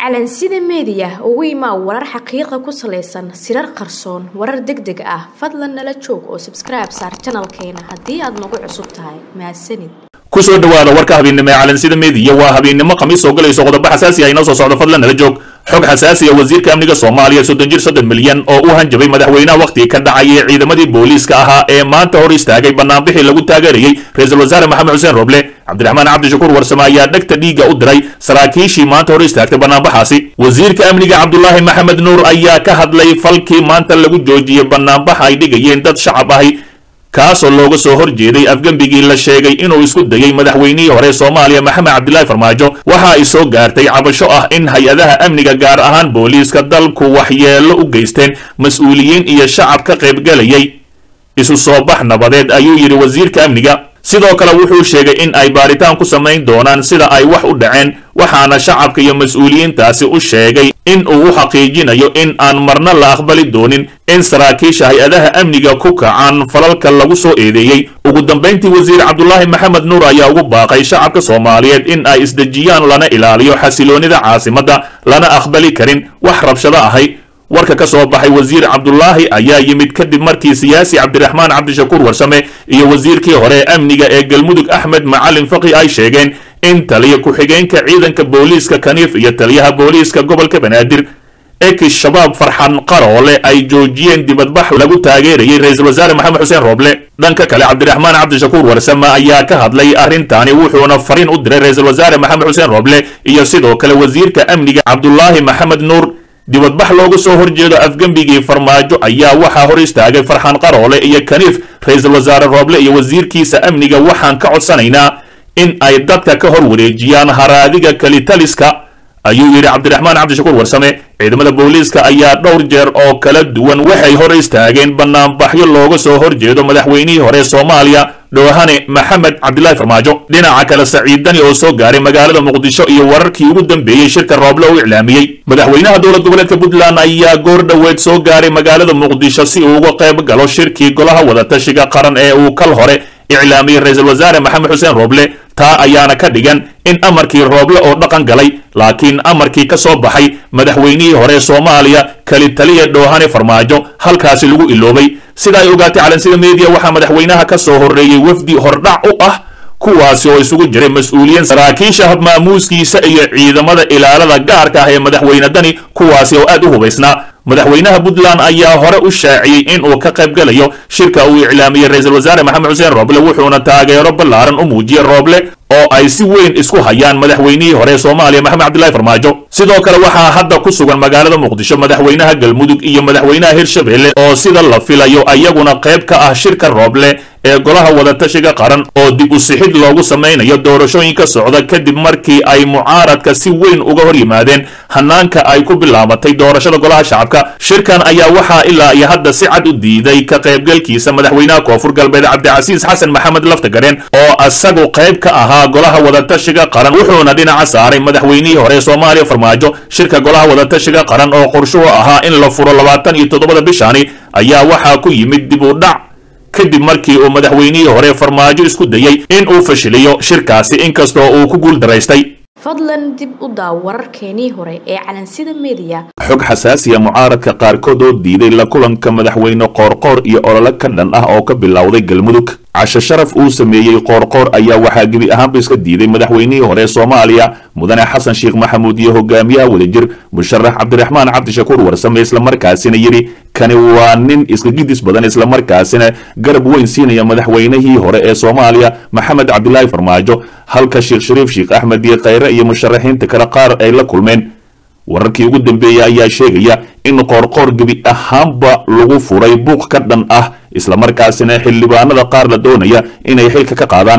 calansida meediya ugu imaa warar xaqiiqa ku salaysan sirar qarsoon warar deg deg ah fadlan nala joog oo sabskribe saar janalkeena haddii aad nagu cusub tahay mahadsanid kusoo dhawaada warka habeennimo ee calansida meediya waa habeennimo khamiis soo galayso qodobo xasaasi ah inoo soo socdo fadlan nala joog xog xasaasi ah wasiirka amniga soomaaliya soddon jir soddon milyan oo u hanjabay madaxweynaha wakhtigii ka dhacayay ciidamadii booliiska ahaa ee maanta hor istaagay banaanbixii lagu taageerayey ra-iisul wasaare maxamed xuseen roble cabdiraxmaan cabdishakuur warsame ayaa dhegta dhiigga u diray saraakiishii maanta hor istaagtay banaanbaxaasi wasiirka amniga cabdulaahi maxamed nuur ayaa ka hadlay falkii maanta lagu joojiyey banaanbaxa ay dhigayeen dad shacab ahi kaasoo looga soo hor jeeday afgembigii la sheegay inuu isku dayey madaxweynihii hore soomaaliya maxamed cabdilaahi farmaajo waxa ay soo gaartay cabasho ah in hay-adaha amniga gaar ahaan booliiska dalku waxyeello u geysteen mas-uuliyiin iyo shacab ka qaybgelayay isu soo bax nabadeed ayuu yidhi wasiirka amniga sidoo kale wuxuu sheegay in ay baaritaan ku samayn doonaan sida ay wax u dhaceen waxaana shacabka iyo mas-uuliyiintaasi u sheegay in uu u xaqiijinayo in aan marna la aqbali doonin in saraakiisha hay-adaha amniga ku kacaan falalka lagu soo eedeeyey ugu dambayntii wasiir cabdulaahi maxamed nuur ayaa ugu baaqay shacabka soomaaliyeed in ay isdejiyaan lana ilaaliyo xasiloonnida caasimadda lana aqbali karin wax rabshado ahay warka ka soo baxay wasiir cabdulaahi ayaa yimid kadib markii siyaasi cabdiraxmaan cabdishakuur warsame iyo wasiirkii hore ee amniga ee galmudug axmed macalin faqi ay sheegeen in taliya ku-xigeenka ciidanka booliiska kaniif iyo taliyaha booliiska gobolka banaadir ekis shabaab farxan qaroole ay joojiyeen dibadbax lagu taageerayay ra-iisul wasaare maxamed xuseen rooble dhanka kale cabdiraxmaan cabdishakuur warsame ayaa ka hadlay arrintaani wuxuuna fariin u diray ra-iisul wasaare maxamed xuseen rooble iyo sidoo kale wasiirka amniga cabdulaahi maxamed nuur dibadbax looga soo horjeedo afgembigii farmaajo ayaa waxaa hor istaagay farxan qaroole iyo kaniif ra-iisul wasaare rooble iyo wasiirkiisa amniga waxaan ka codsanaynaa in ay dadka ka hor wareejiyaan haraadiga kelitaliska ayuu yidhi cabdiraxmaan cabdishakuur warsame ciidamada booliiska ayaa dhowr jeer oo kala duwan waxay hor istaageen banaanbaxyo looga soo horjeedo madaxweynihii hore soomaaliya dhoohane maxamed cabdilaahi farmaajo dhinaca kale saciidani oo soo gaaray magaalada muqdisho iyo wararkii ugu dambeeyey shirka rooble u iclaamiyey madaxweynaha dowlad goboleedka puntland ayaa goor dhoweed soo gaaray magaalada muqdisho si uu uga qayb galo shirkii golaha wadatashiga qaran ee uu kal hore iclaamiyey ra-iisul wasaare maxamed xuseen rooble taa ayaana ka dhigan in amarkii rooble oo dhaqan galay laakiin amarkii ka soo baxay madaxweynihii hore soomaaliya keli taliya dhoohane farmaajo halkaasi lagu iloobay sida ay ogaatay calansida meediya waxaa madaxweynaha ka soo horreeyey wafdi hordhac u ah kuwaasi oo isugu jiray mas-uuliyiin saraakiisha habmaamuuskiisa iyo ciidamada ilaalada gaarka ah ee madaxweyne dani kuwaasi oo aad u hubaysnaa madaxweynaha puntland ayaa hore u shaaciyey in uu ka qayb galayo shirka uu iclaamiyey ra-iisul wasaare maxamed xuseen rooble wuxuuna taageero ballaaran u muujiyey rooble oo ay si weyn isku hayaan madaxweynihii hore soomaaliya maxamed cabdilaahi farmaajo sidoo kale waxaa hadda ku sugan magaalada muqdisho madaxweynaha galmudug iyo madaxweynaha hirshabelle oo sida la filayo ayaguna qayb ka ah shirka rooble ee golaha wadatashiga qaran oo dib u sixid loogu samaynayo doorashooyinka socda kadib markii ay mucaaradka si weyn uga hor yimaadeen hanaanka ay ku bilaabatay doorashada golaha shacabka shirkan ayaa waxaa ilaa iyo hadda si cad u diiday ka qaybgalkiisa madaxweynaha koonfur galbeed cabdicasiis xasan maxamed laftagareen oo isagu qayb ka ahaa golaha wadatashiga qaran wuxuuna dhinaca saaray madaxweynihii hore soomaaliya farmaajo shirka golaha wadatashiga qaran oo qorshuhu ahaa in la furo labaatan iyo toddobada bishani ayaa waxaa ku yimid dib u dhac kadib markii uu madaxweynihii hore farmaajo isku dayey in uu fashiliyo shirkaasi inkastoo uu ku guul daraystay fadlan dib u daaw wararkeenii hore ee calansida meediya xog xasaasiya mucaaradka qaarkood oo diiday la kulanka madaxweyne qoorqoor iyo olole ka dhan ah oo ka bilowday galmudug cashe sharaf uu sameeyey qoorqoor ayaa waxaa gebi ahaanba iska diiday madaxweynihii hore soomaaliya mudane xasan sheekh maxamuud iyo hogaamiyaha wadajir musharax cabdiraxmaan cabdishakuur warsame islamarkaasina yidhi kani waa nin iska gidis badan islamarkaasina garab weyn siinaya madaxweynihii hore ee soomaaliya maxamed cabdilaahi farmaajo halka sheekh shariif sheekh axmed iyo khayre iyo musharaxiinta kale qaar ay la kulmeen wararkii ugu dambeeyey ayaa sheegaya in qoorqoor gebi ahaanba lagu furay buuq ka dhan ah islamarkaasina xildhibaanada qaar la doonaya inay xilka ka qaadaan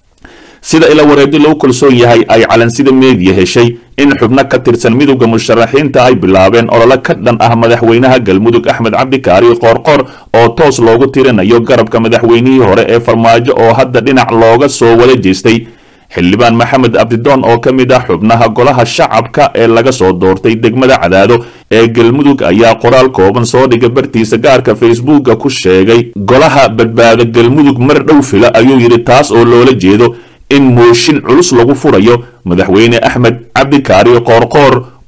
sida ila wareegyo lagu kalsoon yahay ay calansida meediya heshay in xubno ka tirsan midowda musharaxiinta ay bilaabeen olole ka dhan ah madaxweynaha galmudug axmed cabdikaari qoorqoor oo toos loogu tirinayo garabka madaxweynihii hore ee farmaajo oo hadda dhinac looga soo wada jeestay xildhibaan maxamed abdidoon oo ka mid ah xubnaha golaha shacabka ee laga soo doortay degmada cadaado ee galmudug ayaa qoraal kooban soo dhiga bartiisa gaarka facebooka ku sheegay golaha badbaado galmudug mar dhow fila ayuu yidhi taas oo loola jeedo in mooshin culus lagu furayo madaxweyne axmed cabdikaari qoorqoor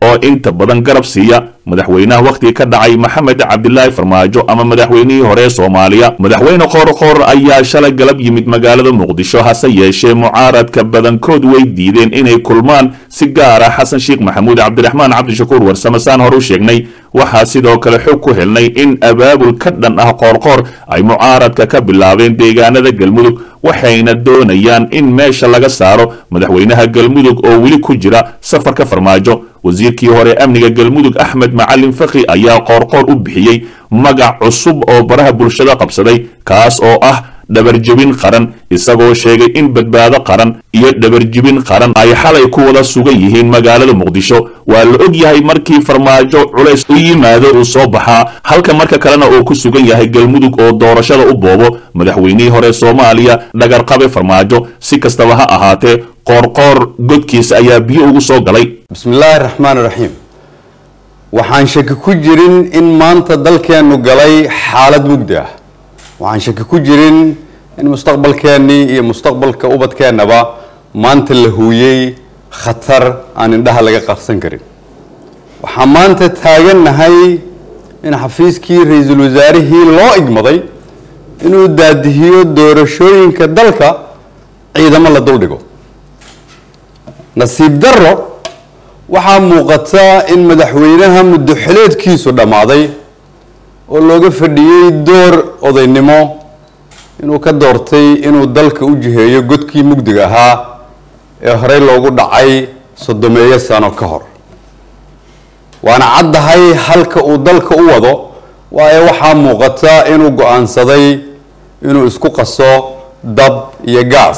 oo inta badan garab siiya madaxweynaha wakhtiga ka dhacay maxamed cabdilaahi farmaajo ama madaxweynihii hore soomaaliya madaxweyne qoorqoor ayaa shalay galab yimid magaalada muqdisho hase yeeshee mucaaradka badankood way diideen inay kulmaan si gaara xasan sheekh maxamuud cabdiraxmaan cabdishakuur warsame saan hor u sheegnay waxaa sidoo kale xog ku helnay in abaabul ka dhan ah qoorqoor ay mucaaradka ka bilaabeen deegaanada galmudug waxayna doonayaan in meesha laga saaro madaxweynaha galmudug oo weli ku jira safarka farmaajo wasiirkii hore amniga galmudug axmed macalin fakhi ayaa qoorqoor u bixiyey magac cusub oo baraha bulshada qabsaday kaas oo ah dhabarjebin qaran isagoo sheegay in badbaado qaran iyo dhabarjebin qaran ay xalay ku wada sugan yihiin magaalada muqdisho waa la og yahay markii farmaajo culays u yimaado uu soo baxaa halka marka kalena uu ku sugan yahay galmudug oo doorashada u boobo madaxweynihii hore soomaaliya dhagarqabe farmaajo si kastaba ha ahaatee qoorqoor godkiisa ayaa biyo ugu soo galay bismillaahi raxmaan raxiim waxaan shaki ku jirin in maanta dalkeennu galay xaalad mugdi ah waxaan shaki ku jirin in mustaqbalkeennii iyo mustaqbalka ubadkeennaba maanta la huuyey khatar aan indhaha laga qarsan karin waxaan maanta taagannahay in xafiiskii ra-iisul wasaarihii loo igmaday inuu daadihiyo doorashooyinka dalka ciidamo la duldhigo nasiib darro waxaa muuqata in madaxweynaha muddo xileedkiisu dhammaaday oo looga fadhiyey door odaynimo inuu ka doortay inuu dalka u jiheeyo godkii mugdiga ahaa ee horey loogu dhacay soddomeeyo sano ka hor waana caddahay halka uu dalka u wado waayo waxaa muuqata inuu go-aansaday inuu isku qaso dab iyo gaas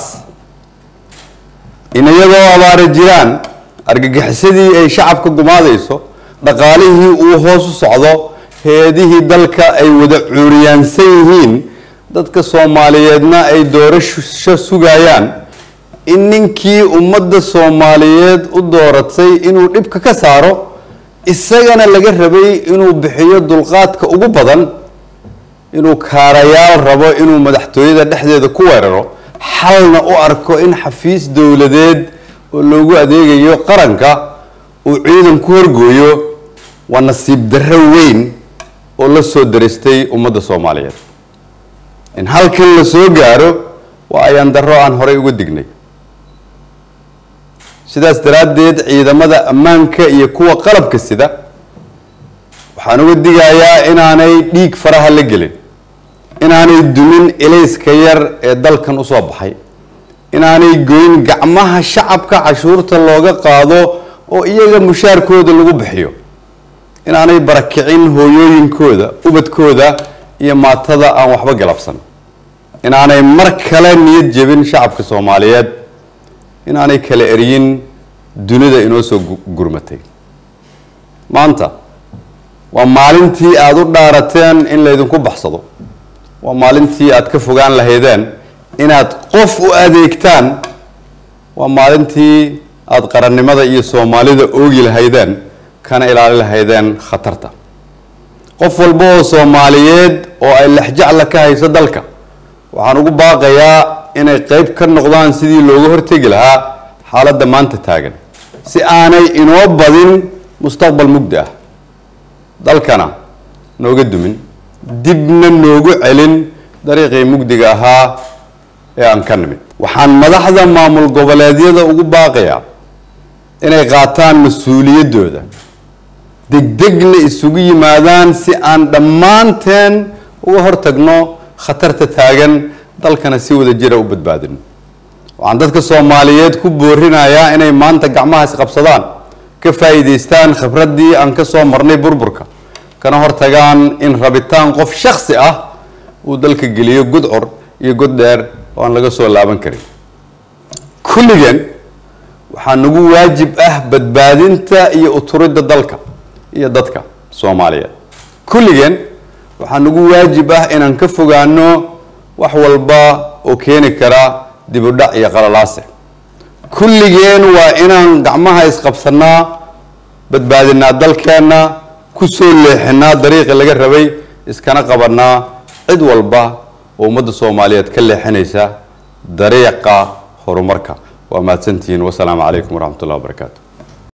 in iyadoo abaara jiraan argagixisadii ay shacabka gumaadayso dhaqaalihii uu hoos u socdo hay-adihii dalka ay wada cuuriyaansan yihiin dadka soomaaliyeedna ay doorasho sugayaan in ninkii ummadda soomaaliyeed u dooratay inuu dhibka ka saaro isagana laga rabay inuu bixiyo dulqaadka ugu badan inuu kaarayaal rabo inuu madaxtooyada dhexdeeda ku weeraro xalna u arko in xafiis dowladeed oo loogu adeegayo qaranka uu ciidan ku horgooyo waa nasiib darro weyn oo la soo daristay ummadda soomaaliyeed in halkan la soo gaaro waa ayaan darro aan horey uga dignay sidaas daraaddeed ciidamada ammaanka iyo kuwa qalabka sida waxaan uga digayaa inaanay dhiig faraha la gelin inaanay dumin ilayska yar ee dalkan usoo baxay inaanay goyn gacmaha shacabka cashuurta looga qaado oo iyaga mushaarkooda lagu bixiyo inaanay barakicin hooyooyinkooda ubadkooda iyo maatada aan waxba galabsan inaanay mar kale niyad jebin shacabka soomaaliyeed inaanay kala eryin dunida inoo soo gurmatay maanta waa maalintii aada u dhaarateen in laydinku baxsado waa maalintii aada ka fogaan lahaydeen inaad qof u adeegtaan waa maalintii aada qarannimada iyo soomaalida oogi lahaydeen kana ilaali lahaydeen khatarta qof walba oo soomaaliyeed oo ay lexjacla ka hayso dalka waxaan ugu baaqayaa inay qeyb ka noqdaan sidii looga hortegi lahaa xaaladda maanta taagan si aanay inoo badin mustaqbal mugdi ah dalkana nooga dumin dibna noogu celin dariiqii mugdiga ahaa ee aan ka nimid waxaan madaxda maamul goboleedyada ugu baaqayaa inay qaataan mas-uuliyaddooda degdegna isugu yimaadaan si aan dhammaanteen uga hortagno khatarta taagan dalkana si wada jira u badbaadino waxaan dadka soomaaliyeed ku boorinayaa inay maanta gacmahaas qabsadaan ka faa'iidaystaan khibraddii aan ka soo marnay burburka kana hortagaan in rabitaan qof shaksi ah uu dalka geliyo gudcur iyo god dheer oo aan laga soo laaban karin kulligeen waxaa nagu waajib ah badbaadinta iyo uturidda dalka iyo dadka soomaaliyeed kulligeen waxaa nagu waajib ah inaan ka fogaano wax walba oo keeni kara dibudhac iyo qalalaase kulligeen waa inaan gacmaha isqabsanaa badbaadinaa dalkeenna ku soo leexinaa dariiqii laga rabay iskana qabanaa cid walba oo ummadda soomaaliyeed ka leexinaysa dariiqa horumarka waa mahadsantihiin wasalaamu calaykum waraxmat ullahi wabarakaatu